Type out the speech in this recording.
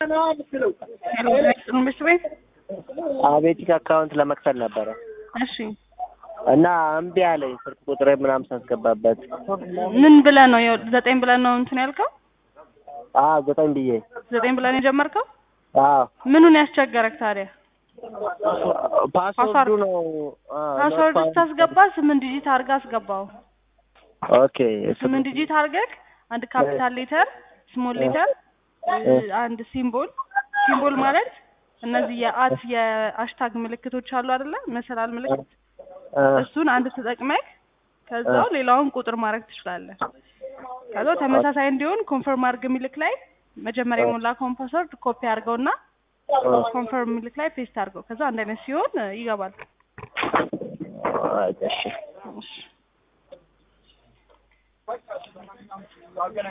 ትምህርት ቤት አቤቲክ አካውንት ለመክፈል ነበረ እሺ እና እምቢ አለኝ። ስልክ ቁጥሬ ምናምን ሳስገባበት ምን ብለህ ነው የው- ዘጠኝ ብለህ ነው እንትን ያልከው አዎ ዘጠኝ ብዬ ዘጠኝ ብለህ ነው የጀመርከው አዎ ምኑን ያስቸገረክ ታዲያ ፓስወርዱ ነው አዎ፣ ፓስወርድ ኖት ስታስገባ ስምንት ዲጂት አድርገህ አስገባው ኦኬ ስምንት ዲጂት አድርገህ አንድ ካፒታል ሌተር ስሞል ሌተር አንድ ሲምቦል ሲምቦል ማለት እነዚህ የአት የአሽታግ ምልክቶች አሉ አይደለ መሰላል ምልክት እ፣ እሱን አንድ ተጠቅመህ ከዛው ሌላውን ቁጥር ማድረግ ትችላለህ። ከዛው ተመሳሳይ እንዲሆን ኮንፈርም አድርግ ሚልክ ላይ መጀመሪያ የሞላከውን ፓስወርድ ኮፒ አድርገውና ኮንፈርም ሚልክ ላይ ፔስት አድርገው ከዛ አንድ አይነት ሲሆን እ, ይገባል። እሺ እሺ